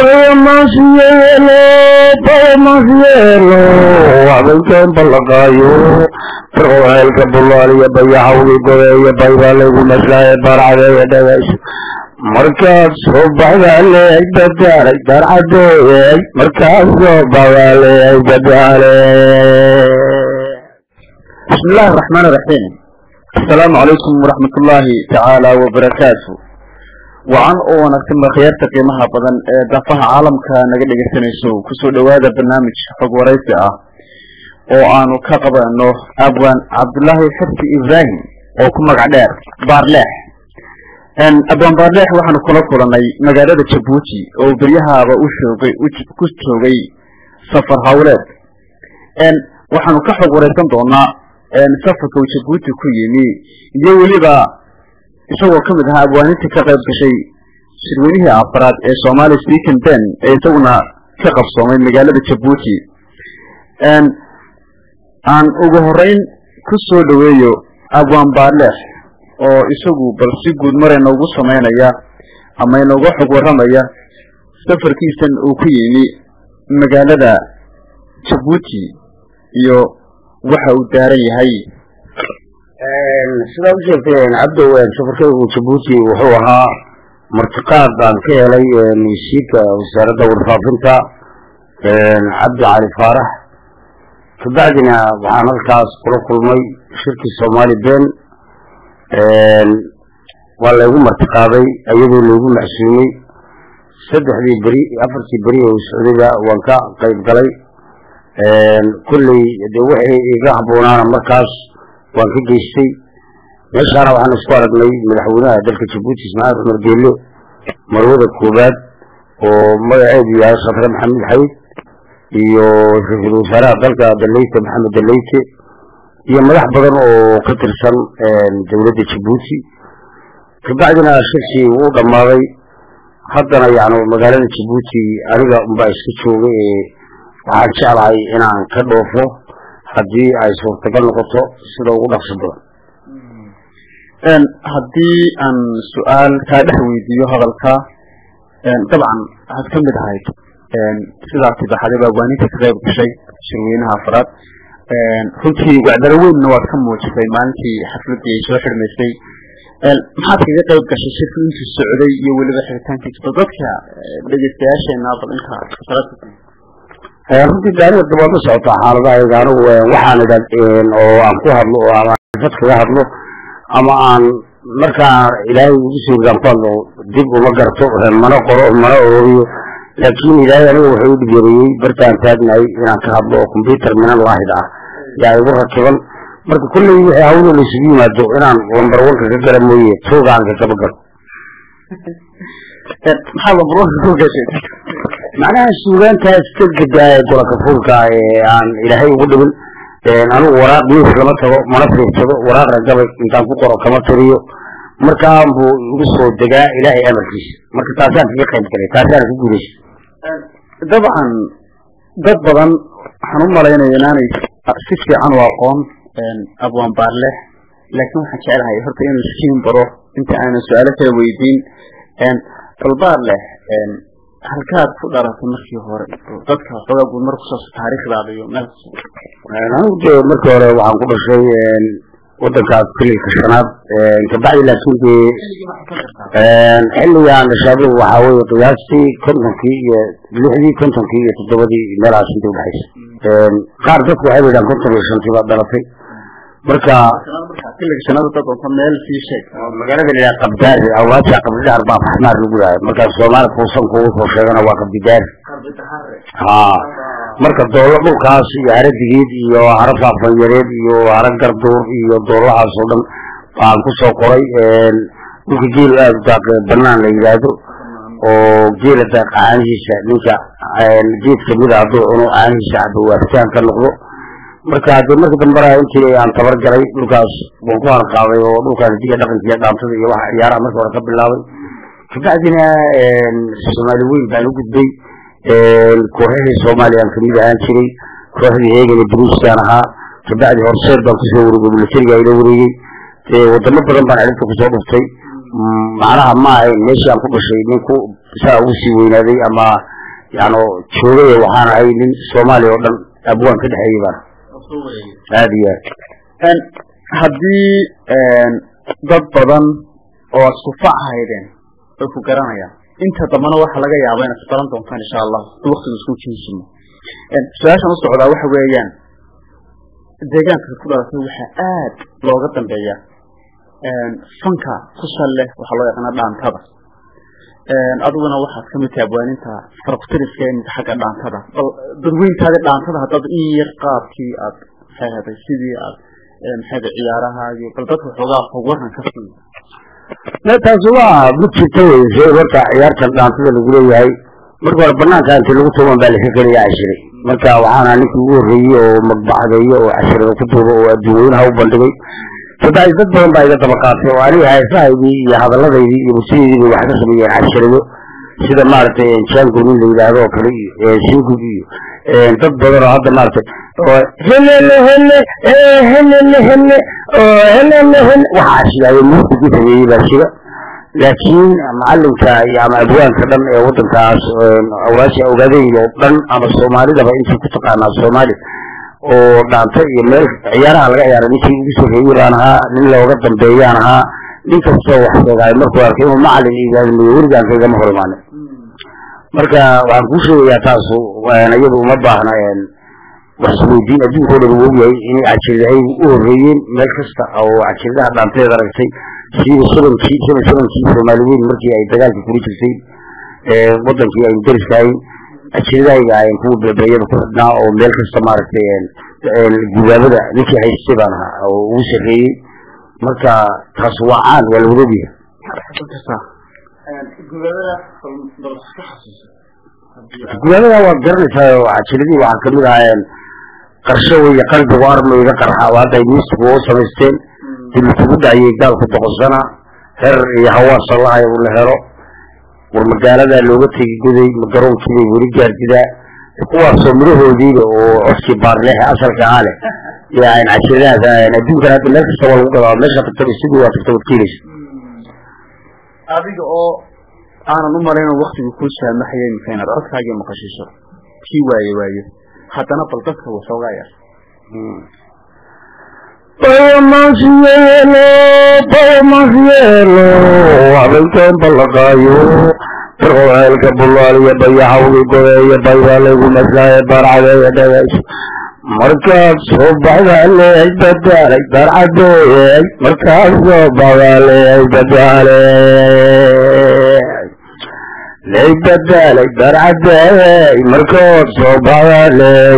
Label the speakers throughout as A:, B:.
A: baymas yeelo baymas yeelo habeenkeen ballaqaayo firqoceelka bulaaliya bayahawgi gobeeya baybaa laygu maslaaye baarcadeeya dhagayso markaad soo baxdaaleey dadaalay darcadeeyey markaad soo baxdaaleey dadaaley
B: بسم الله الرحمن الرحيم السلام عليكم ورحمة الله تعالى وبركاته وعن أولا كما خيارت قيمها بدن دفها عالم كان قد يستنيسو كسو دوادا برنامج حق وريسي اه وعنو كقب انه ابوان عبد الله حرسي ابراهيم او كما قعدار بارلاح ان ابوان بارلاح وحنو كلا كلاني مقالة جبوتي او بريها وشوغي كشوغي سفر هاولاد ان waxaanu ka xog wareysan doonaa safarka uu jabuuti ku yimi iyo weliba isagoo ka mid ahaa abwaanintii ka qayb gashay shirweynihii afraad ee somali speaking ben ee isaguna ka qabsoomay magaalada jabuuti aan ugu horeyn ku soo dhaweeyo abwaan baaleex oo isagu bal si guud mare noogu samaynaya ama inooga xog warramaya safarkiisan uu ku yimi magaalada jabuuti iyo waxa uu daaran yahay
A: sidaa u sheegteen cabdow safarkaygu jabuuti wuxuu ahaa martiqaad baan ka helay wasiirka wasaaradda warfaafinta cabdi cali faarax kabacdina waxaan halkaas kula kulmay shirkii soomaali ben waa laygu martiqaaday iyadoo laygu macsuumay saddexdii beri afartii beri oo socdayba waan ka qayb galay kulley de wixii iga habboonaana markaas waan ka geystay meeshaana waxaan isku aragnay madaxweynaha dalka jabuuti ismaaciil cumar geelo marwada koobaad oo magaceedu yahay khadre maxamed xayd iyo ra-iisul wasaaraha dalka daleyte maxamed daleyte iyo madax badan oo ka tirsan dowladda jabuuti kabacdina shirkii wuu dhammaaday haddana yani magaalada jabuuti aniga unbaa iska joogay ee waxaan jeclahay inaan ka dhoofo haddii ay suurtagal noqoto sida ugu dhaqso badan
B: haddii aan su-aal kaa dhex weydiiyo hadalka dabcan waxaad ka mid ahayd sidaas idaxaday baa waaninta ka qayb gashay shirweynaha afraad runtii wacdaro weynna waad ka muujisay maalintii xafladii ay soo xidhmaysay maxaad kaga qayb gashay shirku intuu socday iyo weliba xiritaankiisa bal dadka dhegeystayaasheena bal inta
A: runtii gaariga dabaad la socotaa xaaladahayga anigu waxaan idha oo aan ku hadlo oo ama dad kaga hadlo ama aan markaa ilaahay ugu suurgaan ku hadlo dib uma garto mana qoro mana ororiyo laakiin ilaahay aniga wuxuu u dhigeeriyey bartaan taagnahay inaan ka hadlo oo combyuter minan laahid ah yaa igu rakiban marka kulley wixii hawlo laysugu yimaado inaan lambar wanka ka gara mooye toogaan ka kaba galo
B: maxaa lambar wanka ku gashay
A: macnaha suugaantaas ka gadaa golaka fuulka ee aan ilaahay ugu dhibin anigu waraaq news lama tago mana fiirsado waraaqna gabay intaan ku qoro kama tiriyo markaan buu igu soo degaa ilaahay amarkiisa marka taasaan kaga qayb galay taasaan ku guulaysa
B: dabcan dad badan waxaan u malaynaya inaanay si fiican u aqoon abwaan baarleh laakiin waxaan jeclahay horta inuu iskiin baro inta aanan su-aalo kala weydiin bal baarleh halkaad ku dhalatay markii hore dadka xoogaa guud mar kusaabsa taariikhdaada iyo meel
A: anigu de markii hore waxaan ku dhashay wadankaas kililka shanaad kabacdi laakiin dee xilligaan dhashaadu waxaa weye qiyaastii kontonkii iyo lixdii kontonkii iyo toddobadii meelahaas inta udhexaysa qaar dadku waxay yidhahan konton iyo shantii baad dhalatay marka
B: kililka shanaad dad onta meel sii sheeg
A: magaalada la qabdaari awaaja qabdidaar baa faxmaar lagu yahay markaas soomaali fuusanku usoo sheegana waa qabdidaari ha marka doolo dhulkaas iyo hara digeed iyo hara faafanyareed iyo hara garduur iyo doolahaas oo dhan baan kusoo qoray dhulka geel aada u daaq banaan la yidhaahdo oo geela daaq caanihiisa ninka geed kamida hadduu cuno caanihiisa cabo waafitaan ka noqdo marka hadee marka dambara intii aan tabar galay dhulkaas waan ku harqaaday oo dhulkaas diga dhaqanka iyo dhaantada iyo waxa ciyaaraha marka hore ka bilaabay kabacdina soomaali weyn baan u gudbay kooxihii soomaaliya aan kamid ahaan jiray kooxdii heegani bruisaan ahaa kabacdi horseed baan kusoo wareegay militariga ila wareegay wadamo badan baan ciribta kusoo dhuftay macnaha ma ahayn meeshii aan ku dhashay ninku saa ugu sii weynaaday ama yani joogay waxaan ahay nin soomaaliya oo dhan abwaan ka dhexeeyey baan aada iyo
B: aad haddii dad badan oo isku fac haydeen way ku garanayaan inta dambana waxaa laga yaaba inaad isbaran doontaan insha allah si waktigu isku jinsimo su-aashan u socdaa waxa weeyaan deegaanka ku dhalatay waxaa aad looga dambeeya fanka ku sal leh waxaa loo yaqaana dhaantada adiguna waxaad kamid tahay abwaaninta farqutiriska imid xagga dhaantada bal dadweyntaada dhaantada haddaad in yar qaabkii aad maxay sidii aad maxay ciyaarahaagii bal dadka xoogaa xog waran ka sii
A: taasi waa mid jirta wey shay horta ciyaartan dhaantada lagu leeyahay marka hore banaanka intii lagu tuuban baa laka gelaya cashiray marka waxaana ninkii ugu horreeyey oo magbaxdeeyo oo cashirada ku tuuba oo adduunyeynaha u bandhigay saddex dad badan baa iga daba qaatay oo aniga heesahaydii iyo hadalladaydii iyo musidaydii bay wax ka sameeyeen cashirado sida maaragtay jango nin la yidhaahdo oo kale iyo singug iyo dad badan oo hadda maaragtay helele hele helele hele helele hele waxaa shidaayo muusigii sameeyey baa shida laakiin macalinka iyo ama abwaanka dhan ee wadankaas awraasha ogaadayda oo dhan ama soomaalidaba intii ku taqaanaa soomaali oo dhaanta iyo meel ciyaaraha laga ciyaara ninkii ugu soreeyey baan ahaa nin looga dambeeyaan ahaa nin kastoo wax sheegaayo markuu arkay inuu macalin iigaadmayo weligaan kaygama hor imaanin marka waxaan kuu sheegayaa taasu iyadu uma baahna wax isweydiin adduunka o dhan uu ogyahay inay cajiridahay u horreeyeen meel kasta oo cajiridaha dhaanteeda aragtay siiba shabankii shaban shabankii soomaali weyn markii ay dagaalka kula jirtay wadankii aynu dariskahayn ajiridahayga ayan kuwa bebeeyada ku xidhnaa oo meel kasta maaragtay gubaabada ninkii haystay baan ahaa oo ugu sarreeyey marka taas waa caan waa la wadogyahay gubaabada waad garanaysaa oo cajiradii waxaa kamid ahaa qarsho wey qalbigu armayga qarxa oo hadda ay miistigu u samaysteen dilkugu dhaciyey gaalku doqonsana her iyo hawaasa lahay uu la helo war magaaladaa looga tegi goday magaroonkiibay weli gaardidaa kuwaasoo midhahoodiiba oo codkii baarleexe asalka ahaa leh iyo ayn cajiradahaas adduunkan hadda meel kasta waa lagu gadaa meesha tagtaba sidii waa tagta waad keenaysa
B: adiga oo aanan u malayno waktigu kuu saamaxaya imika inaad codkaagii maqashiiso kii waaye waaye haddana bal dadka waxoogaa yar
A: bayamaasyeelo bayamaasyeelo habeenkeen ballaqaayo barqoceelka bulaaliyo bayaxawgi godeeyo baybaalaygu maslaaye baarcadeeya dhagays markaad soo baxdaa leey badaalay baarcadeey markaad soo baxdaa leey badaaley ley badaalay baarcadeey markaad soo baxdaa leey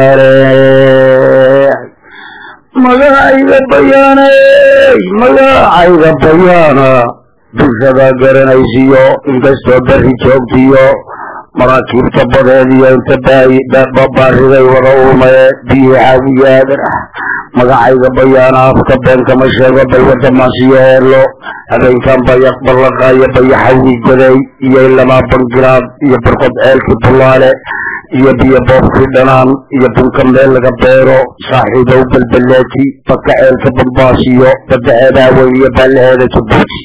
A: badaaley magacayga bayaanay magacayga bayaana bulshada garanaysiyo inkastoo beri joogtiyo maraakiibta badeediyo inta baariday wada uumaye biyo xaawiyaadan ah magacayga bayaana afka beenkama sheego balwada maasiyo heelo habeenkan bayaq ballaqaayo bayaxawgi goday iyo ilamaa bangilaad iyo barqod ceelkii bulaale iyo biyo boobkii dhanaan iyo bunka meel laga beero saaxiibow balbaleeti baka ceelka bambaasiyo badaceedaa weyn iyo baalaheeda jabuuti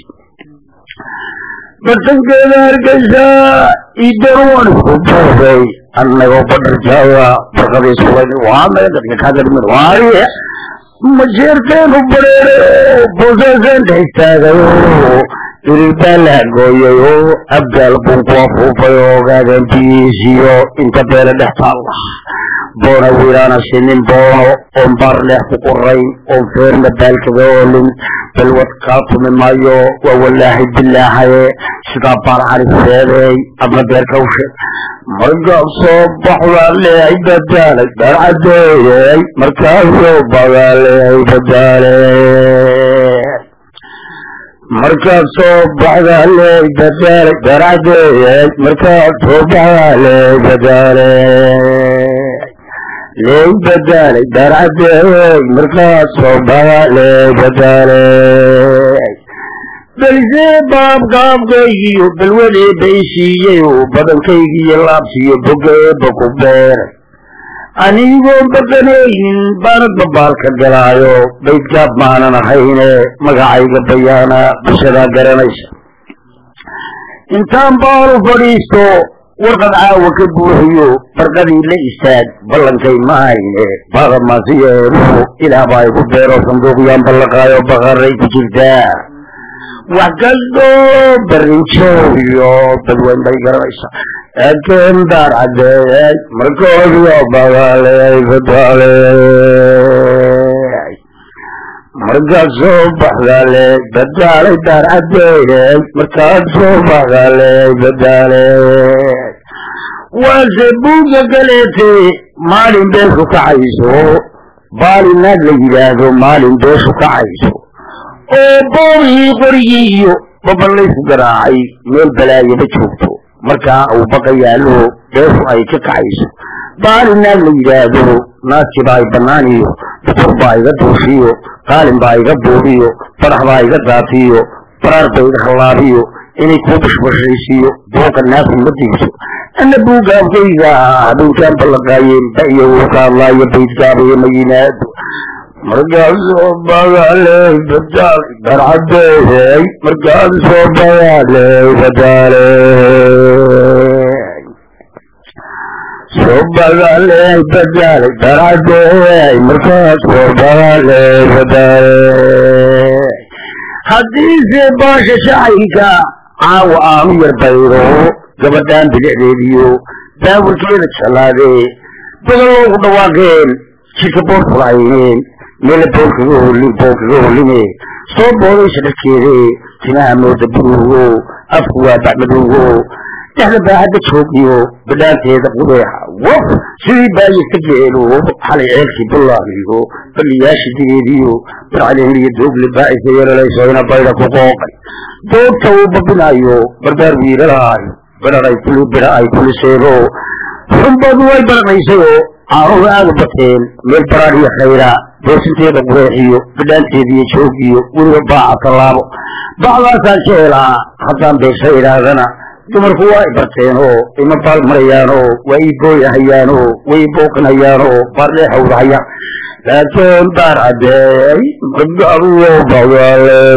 A: bartankeeda hargeysa idaruwan isku boobay annagoo badharjaaga barqadii sulayn waa maya dadka kagadhimin waariye majeerteenu bareere boosaasaan dhex istaagayo irir baa la hagooyayo abgaal bun ku afuufay oo ogaadeen biyiisiyo inta beele dhex taalla boona wiiraana sinin boono oon baar leex ku qorayn oon feerna baalkaga oolin balwad kaa tumi maayo waa walaahi bilaahaye sidaa baar cariseedeey adna beerka ushe markaa soo baxdaa leehay badaalay beer cadeeyey markaa soo baxdaa leehay badaaley markaad soo baxdaa leey badaalay beer cadeeyey markaad soo baxdaa leey badaaley leey badaalay beer cadeeyey markaad soo baxdaa leey badaaley belisee baabgaabkaygiyo balwadee baysiiyey oo badankaygiiyo laabsiiyo bogeeba ku beeray anigoon badanaynin baanad babaalka galaayo baydgaab maanan ahayne magacayga bayaana bishadaa garanaysa intaan baalu fadhiisto warqad caawa ka buuxiyo barqadii la istaag ballankay mahayne baadamasiyeenu ilaahbaa igu beero sanduuqyaan ballaqaayo baqaray ku jirtaa wax kastoo barinjooyo dadweyn bay garanaysaa laakiin daar cadeeyay markoodiyo bagaaley badaaley markaad soo baxdaaley badaalay daar cadeeyey markaad soo baxdaaley badaaley waase buugga galeetay maalin beeshu kacayso baalinaad la yidhaahdo maalin beeshu kacayso oo boorhii qorigii iyo baballaysu garaacay meel balaayaba joogto markaa uu baqa yaallo beeshu ay ka kacayso baalinaad la yidhaahdo naaski baa i bannaaniyo butur baa iga duushiyo qaalin baa iga buubiyo badax baa iga daatiyo baraar ba iga hallaabiyo inay kuu bashbashaysiiyo buuqa naafi ma diibso ana buugaabkayga habeenkaan ballaqaayeen ba-iyo uu ka hadlaayo baydgaabayo ma yimaado markaasoo bagaaley badaaley darcadeeyey markaasoo bagaaley badaaley soo bagaaley badaaley darcadeeyey markaasoo bagaaley badaaley haddiise baasha shacayka caawa aanu yar bayro gabadhaan bilicdeediyo daawirkeeda jalaadee badan loogu dhawaaqeen jidka boor fulahayneen meela boor kaga holin boor kaga holine soo boodaysa dharkeede timaha mooda buruugo afku waa bacmadowgo dhexda baahadda joogiyo badhaanteeda qudeexa waf sidii baayista geelo xalay ceelkii bullaagiyo balliyaasha digeediyo barcadeenliyo doogle baa'isa yeelalayso ina bayda ku qooqay doogta uu babinayo barbaar wiilalaayo bidharay kuli bidha ay kuliseego xunbadu way baranaysayoo caanuga aada u bateen meel baraar iyo khayra boosinteeda qureexiyo bidhaanteediiyo joogiyo weliba baaca tallaabo bacdaasaan jeelaa haddaan beesha idhaahdana dumarku waa i barteenoo ima baal marayaanoo waa ii booyahayaanoo way i booqinayaanoo baardheexawdahayaan laakiin daar cadeey magaduyo bagaaley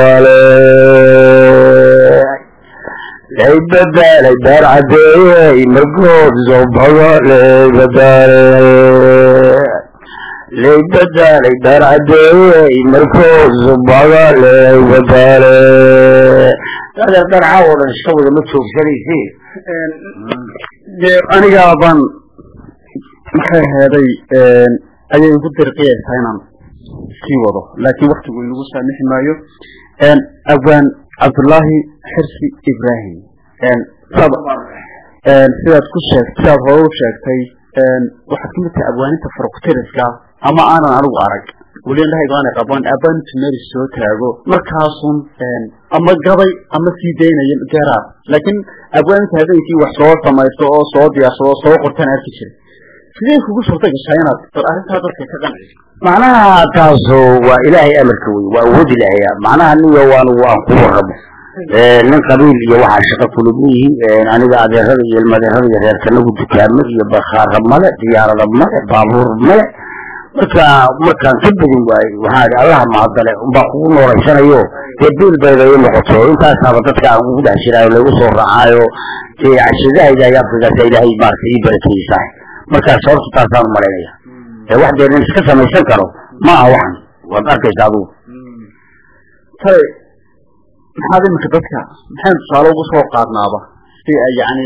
A: badaaley lay badaalay daar cadeeyey markood soo bagaaley badaaley lay badaalay daar cadeeyey markood soo bagaaley badaaley adeer dharcaa oo dhan iska wada ma joogsanaysi
B: dee anigaa baan maxay aheeday ayay igu dirqiyaysaa inaan sii wado laakiin waktigu inagu saamixi maayo awaan cabdullaahi xirsi ibrahim sad sidaad ku sheegt sidaad hore u sheegtay waxaad kamid tahay abwaaninta farukutiriska ama aanan anigu arag weli indhahayga aanay qabaan abaanintu meel soo taago markaasun ama gabay ama sii daynaya garaar laakiin abwaaninta habeenkii wax soo samaysto oo soo diyaarsado oo soo qortaan arki jiray sidee kugu suurta gashaa inaad bal arrintaa dadka ka qanciso
A: macnaha taasu waa ilaahay amarka wey waa awood ilaahaya macnaha niyo anugu aan ku warramo nin qabiil iyo waxaa shaqo kulug yihiin aniga adeerada iyo ilmadeerada iyo reerkanagu dukaamo iyo bakhaara male diyaarada male baabuur male marka markaan ka bedin waaye waxaa idhi allaha mahadale unbaa kugu nooraysanayo dee biil bayda ii noqoto intaasaaba dadka aan ugu dhex jiraayo lagu soo raacaayo dee cashadahayda iyo afrikaasa ilaahay maarata ii barakeysaa markaas horta taasaan umalaynaya ee wax dee nin iska samaysan karo ma aha waxan waad arkaysa adigu
B: tay maxaad iminka dadka maxaynu tusaale ugu soo qaadnaaba si ay yani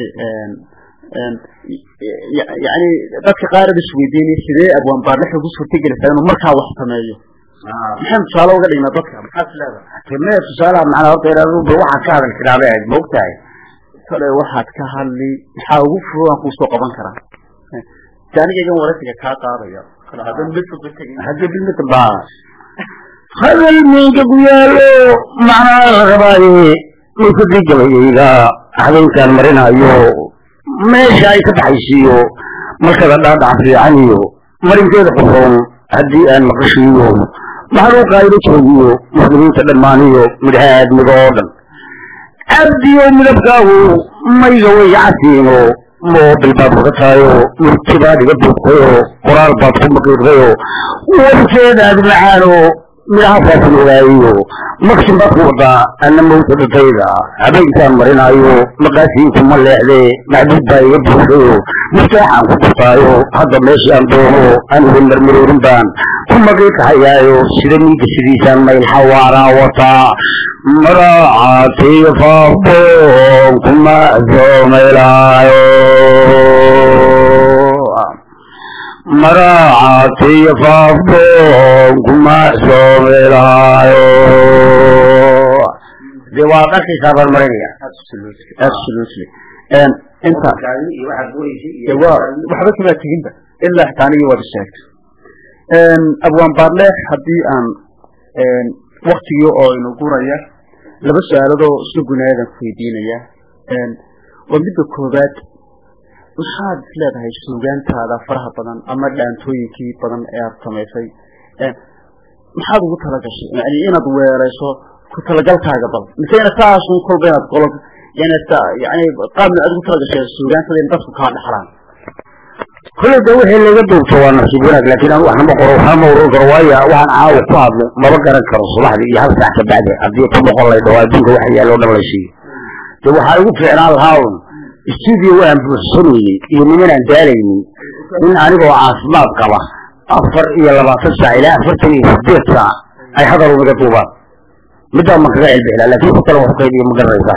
B: yani dadka qaar ad isweydiinay sidee abwaan baarlix ugu suurtagelaysaa inuu markaa wax sameeyo maxaynu tusaale uga dhignaa dadka maxaad leedahay
A: timee tusaalaha macnaa horta inaad waxaad ka hadal tiraabay ahayd ma ogtahay
B: kale waxaad ka hadli maxaa ugu fudud aan kuusoo qaban karaa si anigaygan waraysiga kaa qaadaya hadan midka ku tegin
A: hadda bilmita baa hadal miinka ku yaalo macnaa la rabaaye minkadii gabayayga habeenkaan marinayo meesha ay ka baxaysiiyo markada dhaadhac fiican iyo marinkeeda qurxoon haddii aan maqashiiyo maxluuqa ayla joogiyo muslimiinta dhammaaniyo midhaha aadmiga oo dhan abdiyo midabkaagu mayga way casiino moobil baad uga tahayo murti baad iga duubtayo qoraal baad ku maqiiqdayo warkeedaad macaano midhahaasaasan ogaayo maksin baad ku wadaa ana mawta dhatayda habeenkaan marinaayo maqaasiinku ma leexdee maxbuud baa iga buuxayo mustaaxaan ku dhurtaayo hadda meeshaan doono anigu marmaroorin baan ku maqiiqahayaayo sida miiga sidiisaan mayl xawaaraa wataa maracaatiyo faafoon kuma soomaylaayo maracaatiyo faafoon kuma soomaylaayo dee waad arkaysaa baan marinaya
B: absolutely inta de waa waxba kamaa teginba ilaa xitaa anigii waad isheegtay abwaan baarleex haddii aan waktigii oo inu guraya laba su-aaladoo isla gunaadan ku weydiinaya waa midda koobaad maxaad is leedahay suugaantaada faraha badan ama dhaantooyinkii badan ee aada samaysay maxaad ugu talagashay yani inaad weerayso ku talagalkaaga bal mise ina saasun kolba inaad qolo yani yani qaabna aad ugu talagashay suugaantada in dadku kaa dhaxlaan
A: kolley de wixii laga duubto waa nasiib wanaag laakiin anu waxnama qoro waxnama uran karo waayo waxaan caawa ku hadlo maba garan karo subaxdii iyo hal saac ka bacdi haddii ku noqon lay dhawo adduunka waxa yaalo o dhan la siiyo de waxaa igu fiicnaan lahaa un stuudio waan buuxsamayey iyo nimanaan daalaynin in anigoo caafimaad qaba afar iyo labaatan saac ilaa afartan iyo sideed saac ay hadal unaga duubaan middaa ma kaga celbixlaa laakiin ku kale wax qaybiyo ma garanaysaa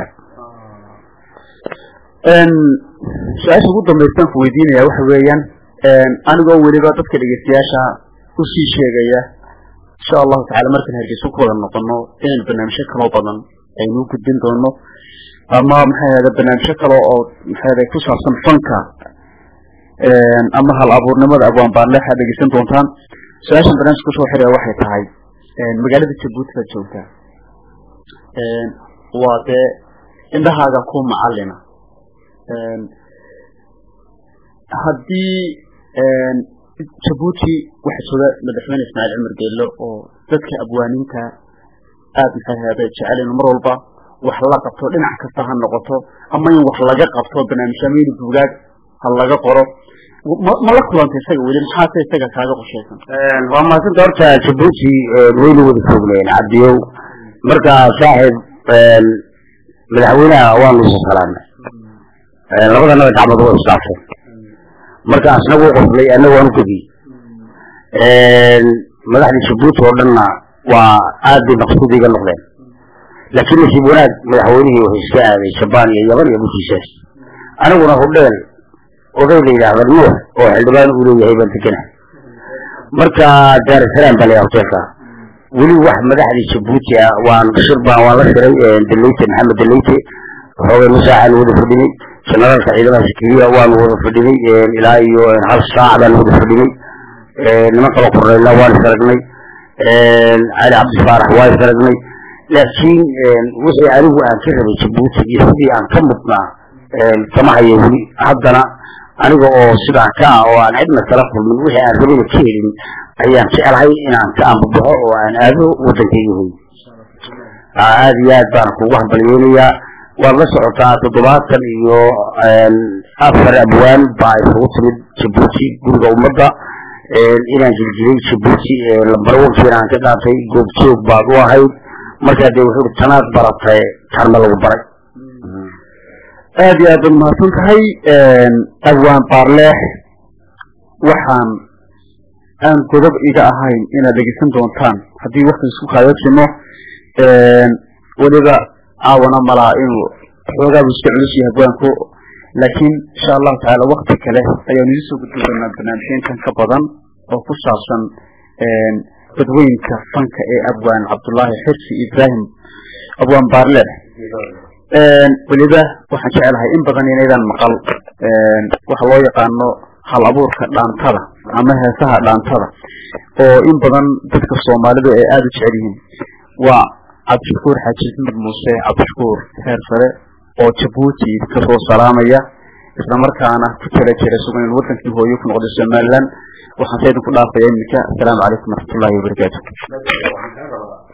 B: su-aasha ugu dambaystaan ku weydiinaya waxa weeyaan anigoo weliba dadka dhegeystayaasha usii sheegaya insha allahu tacala markaan hargeysa ku wada noqono inaynu barnaamijyo kaloo badan aynu u gudbin doono ama maxay ahda barnaamijyo kale oo maxay ahda ku saabsan fanka ama hal abuurnimada abwaan baarleex aad dhegeysan doontaan su-aashan barnaamijka kusoo xiraya waxay tahay magaalada jabuuti baad joogtaa waa dee indhahaaga ku macalina haddii jabuuti waxaa jooga madaxweyne ismaaciil cumar geello oo dadka abwaaninta aada maxay ahda jecel inu mar walba wax la qabto dhinac kasta ha noqoto ama in wax laga qabto barnaamijyamayni buugaag ha laga qoro ma la kulantay isaga weli maxaase isaga kaaga qoshaysan
A: waa maasanta horta jabuuti waynu wada joogneen cabdiyow marka saaxib madaxweynaha waanu isa salaamay labadanaba gacmood waa isdhaafeen marka asna wuu qoslay anna waanu gediy madaxda jabuuti oo dhanna waa aad bay maqsuud iga noqdeen laakiin nasiib wanaag madaxweynihii wuxuu iska aaday jabaan iyo yaban iyo bushiisaas aniguna hudheel oday la yidhaahda nuux oo xildhibaan uu leeyahay baan deganahay marka daarusalaam baa layaha hoteelka weli wax madaxdii jabuuti ah waan shir baan waan la shiray daleyte maxamed daleyte xoogay musaacaan wada fadhinay generaalka ciidamada sikiriya waanu wada fadhinay ilaa iyo hal saac baan wada fadhinay niman kaloo korneyna waan is aragnay cali cabdifaarax waa is aragnay laakiin wixii anigu aan ka rabay jabuuti iyo sidii aan ka mudnaa kama hayo weli haddana aniga oo sidaa ka ah oo aan cidna kala kulmin wixii aan rabayna ka helin ayaan jecelahay inaan ka ambabaxo oo aan aado waddankayga hoy aad iyo aad baan kugu hambalyeynayaa waad la socotaa toddobaatan iyo afar abwaan baa isugu timid jabuuti guriga ummadda inaan jiljilay jabuuti lambarwankiina aan ka qaatay goobjoog baad u ahayd markaa dee wuxuu i tanaad baratay tarma lagu baray
B: aada iyo aad baad mahadsan tahay abwaan baarleex waxaan aan godob iga ahayn inaad dhegeysan doontaan haddii wakti isku kaayoogsino weliba caawana malaa inuu xoogaabu iska culus yahay abwaanku laakiin insha allahu tacaala wakti kale ayaanu idin soo gudbi doonaa barnaamijyeenkan ka badan oo ku saabsan dadweynka fanka ee abwaan cabdullaahi xirsi ibrahim abwaan baarleex weliba waxaan jecelahay in badan inaydaan maqal waxa loo yaqaano hal abuurka dhaantada ama heesaha dhaantada oo in badan dadka soomaalidu ay aada u jecel yihiin waa cabdishakuur xaaji axmed muuse cabdishakuur heer sare oo jabuuti kasoo salaamaya isla markaana ku tala jira sugan in wadankii hooyo ku noqday somaliland waxaan sa idinku dhaafaya iminka asalaamu calaykum waraxmatullahi wabarakaatu